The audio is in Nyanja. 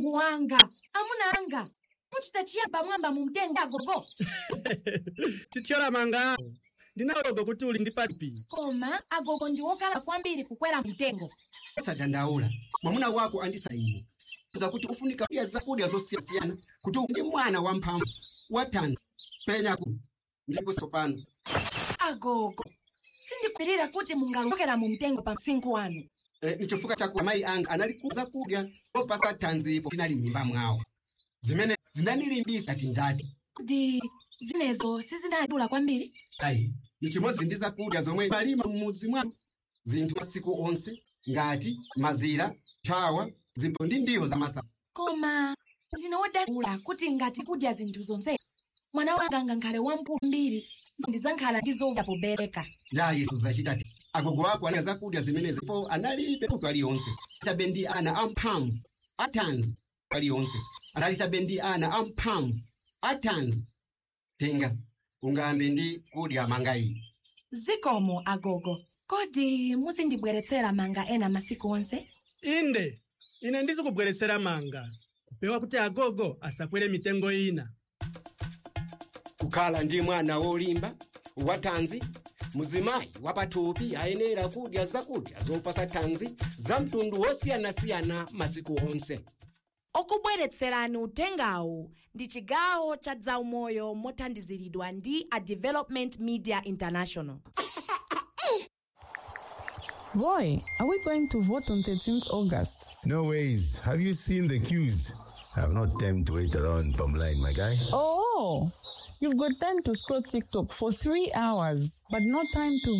mulungu wanga amuna anga muchita chiyaba mwamba mu mtengo agogo tithyola manga awo ndinagogo kuti uli ndi papi koma agogo ndi wokala kwambiri kukwera mtengo sadandaula mwamuna wako andisa ine zakuti ufunika kudya zakudya zosiyana kuti ndi mwana wamphamvu wathanzi penyaku ndipo tsopano agogo sindikhulupirira kuti mungalokera mu mtengo pa msinkhu wanu e, ni chifukwa chakuti amayi anga analikuza zakudya opasa thanzipo tinali m'nyumba mwawo zimene zinandilimbisa tinjati kuti zinezo sizinadula kwambiri ayi ni chimodzi ndi zakudya zomwe malima m'mudzi mwanu zinthu masiku onse ngati mazira chawa zimbo ndi ndiwo zamasamba koma ndine wodabula kuti ngati kudya zinthu zonse mwana wanga ngakhale wamkulu mbiri ndidzakhala ndi zovya pobereka ya yesu zachitati agogo ako anali zakudya zimene zipo analibe kuti aliyonse chabe ndi ana amphamvu athanzi aliyonse anali chabe ndi ana amphamvu athanzi tenga ungambe ndi kudya manga iyi zikomo agogo kodi muzindibweretsera manga ena masiku onse inde ine ndizikubweretsera manga kupewa kuti agogo asakwere mitengo ina kukhala ndi mwana wolimba wathanzi muzimayi wapathupi ayenera kudya zakudya zopasa thanzi za mtundu wosiyanasiyana masiku onse okubweretserani utengawu ndi chigawo cha zaumoyo mothandiziridwa ndi a development media international Boy, are we going to vote on 13th August? No ways. Have you seen the queues? I have not time to wait around Bumline, my guy. Oh, you've got time to scroll TikTok for three hours, but no time to